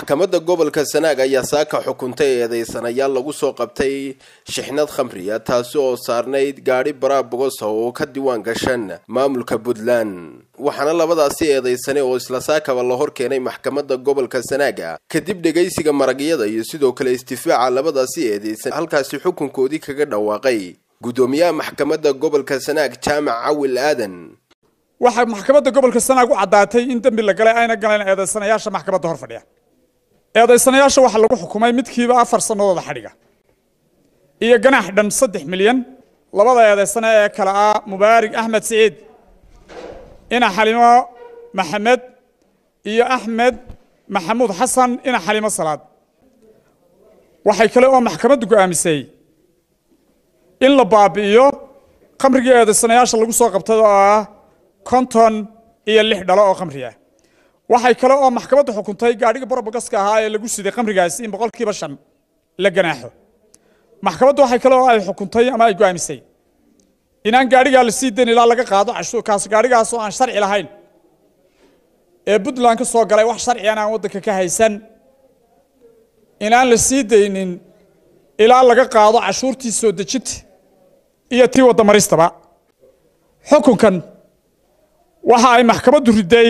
maxkamadda gobolka sanaag ayaa saaka xukuntay eedeysanayaal lagu soo qabtay shixnad khamriya taasi oo saarnayd gaadhi baraa bogosa oo ka diiwaan gashan maamulka puntland waxaana labadaasi eedeysane oo isla saakaba la hor keenay maxkamadda gobolka sanaaga kadib dhegaysiga maragyada iyo sidoo kale istifaaca labadaasi eedeysan halkaasi xukunkoodii kaga dhawaaqay guddoomiyaha maxkamadda gobolka sanaag jaamac cawil aadan waxaa maxkamadda gobolka sanaag u caddaatay in dembi la galay ayna galeen eedaysanayaasha maxkamadda hor fadhiya eedaysanayaasha waxaa lagu xukumay midkiiba afar sanadooda xadhiga iyo ganaax dhan saddex milyan labada eedaysane ee kale ah mubaarig axmed siciid ina xalimo maxamed iyo axmed maxamuud xasan ina xalimo salaad waxay kale oo maxkamaddu go'aamisay in la baabi'iyo khamrigii eedaysanayaasha lagu soo qabtay oo ah konton iyo lix dhalo oo khamri ah waxay kale oo maxkamaddu xukuntay gaadhigii borobogaska ahaa ee lagu siday khamrigaasi in boqolkiiba shan la ganaaxo maxkamaddu waxay kale oo ay xukuntay ama ay go'aamisay inaan gaadhigaa la sii dayn ilaa laga qaado cashuurkaas gaadhigaas oo aan sharci lahayn ee puntland ka soo galay wax sharcigan aan waddanka ka haysan inaan la sii daynin ilaa laga qaado cashuurtii soo dejinta iyo tii waddamaristaba xukunkan waxa ay maxkamaddu riday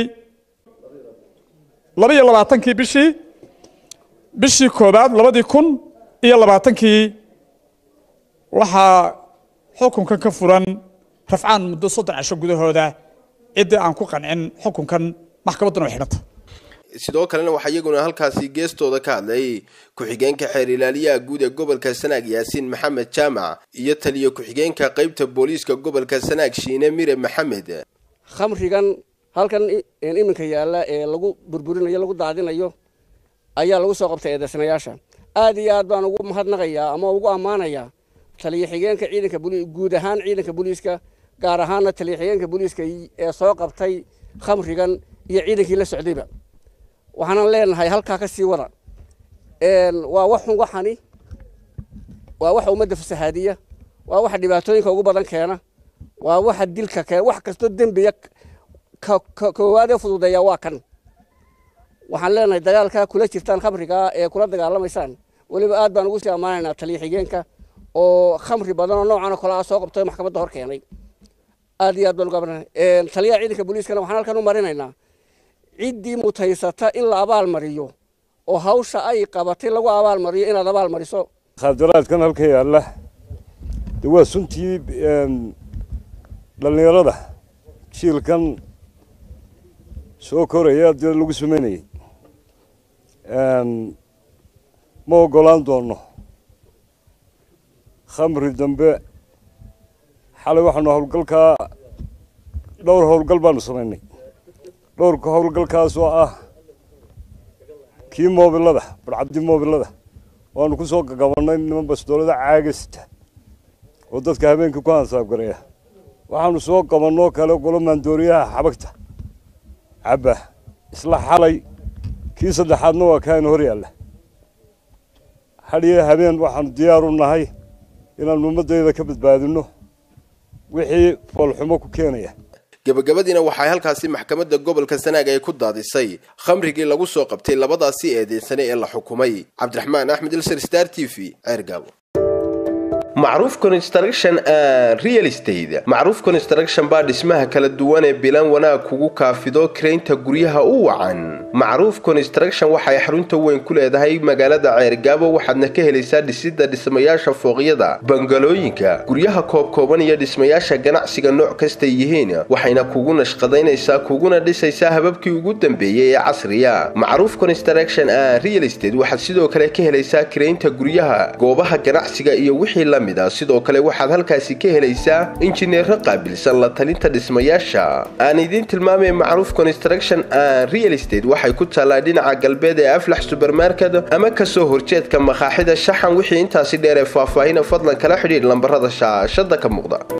laba iyo labaatankii bishii bishii koobaad labadii kun iyo labaatankii waxaa xukunkan ka furan rafcaan muddo soddon casho gudahooda ciddii aan ku qancin xukunkan maxkamadduna way xidhanta sidoo kalena waxaa iyaguna halkaasi geestooda ka hadlay ku-xigeenka xeer ilaaliyaha guud ee gobolka sanaag yaasiin maxamed jaamac iyo taliyo ku-xigeenka qeybta booliiska gobolka sanaag shiine mire maxamed khamrigan halkan iminka yaalla ee lagu burburinayo lagu daadinayo ayaa lagu soo qabtay eedeysanayaasha aad iyo aad baan ugu mahadnaqayaa ama ugu ammaanayaa taliyo xigeenka ciidanka guud ahaan ciidanka booliiska gaar ahaana taliyo xigeenka booliiska ee soo qabtay khamrigan iyo ciidankii la socdayba waxaanan leenahay halkaa ka sii wada waa waxun waxani waa waxa ummadda fasahaadiya waa waxa dhibaatooyinka ugu badan keena waa waxa dilka keena wax kastoo dembiya koowaadee fududeeya waa kan waxaan leenahay dagaalkaa kula jirtaan khamrigaa ee kula dagaalamaysaan weliba aad baan ugu sii ammaanaynaa taliyo xigeenka oo khamri badan oo noocan oo kale ah soo qabtay maxkamadda hor keenay aad iyo aad baan ugu ammaanay taliyaha ciidanka booliiskana waxaan halkan u marinaynaa ciddii mutaysata in la abaal mariyo oo hawsha ay qabatay lagu abaal mariyo inaad abaal mariso khaadaraadkan halka yaalla de waa suntii dhallinyarada jiilkan soo koraya dee lagu samaynayay ma oggolaan doonno khamri dambe xalay waxaanu howlgalkaa dhowr howlgal baanu samaynay dhowrka howlgalkaas oo ah kii moobilada barcabdi moobilada waanu ku soo gagabannay niman bastoolada caagasta oo dadka habeenkii ku hansaabgareeya waxaanu soo qabannoo kale golo maandooriyaha xabagta cabba isla xalay kii saddexaadna waa kaaynu hor yaalla hadhiyo habeen waxaanu diyaar u nahay inaannu ummaddayda ka badbaadinno wixii foolxumo ku keenaya gabagabadiina waxay halkaasi maxkamadda gobolka sanaag ay ku daadisay khamrigii lagu soo qabtay labadaasi eedeysane ee la xukumay cabdiraxmaan axmed ilser star t v ceergaabo macruuf construction and real estate macruuf construction baa dhismaha kala duwan ee bilan wanaag kugu kaafido karaynta guryaha u wacan macruuf construction waxay xarunta weyn ku leedahay magaalada ceergaabo waxaadna ka helaysaa dhisidda dhismayaasha fooqyada bangalooyinka guryaha koobkooban iyo dhismayaasha ganacsiga nooc kastay yihiin waxayna kugu nashqadaynaysaa kuguna dhisaysaa hababkii ugu dambeeyey ee casriya macruuf construction and real estate waxaad sidoo kale ka helaysaa karaynta guryaha goobaha ganacsiga iyo wixii la sidoo kale waxaad halkaasi ka helaysaa injineero qaabilsan la talinta dhismayaasha aan idiin tilmaamay macruuf construction and real estate waxay ku taallaa dhinaca galbeed ee aflax subermarket ama kasoo horjeedka makaaxida shaxan wixii intaasi dheer ee faahfaahina fadlan kala xidhiidh lambarada shaashada ka muuqda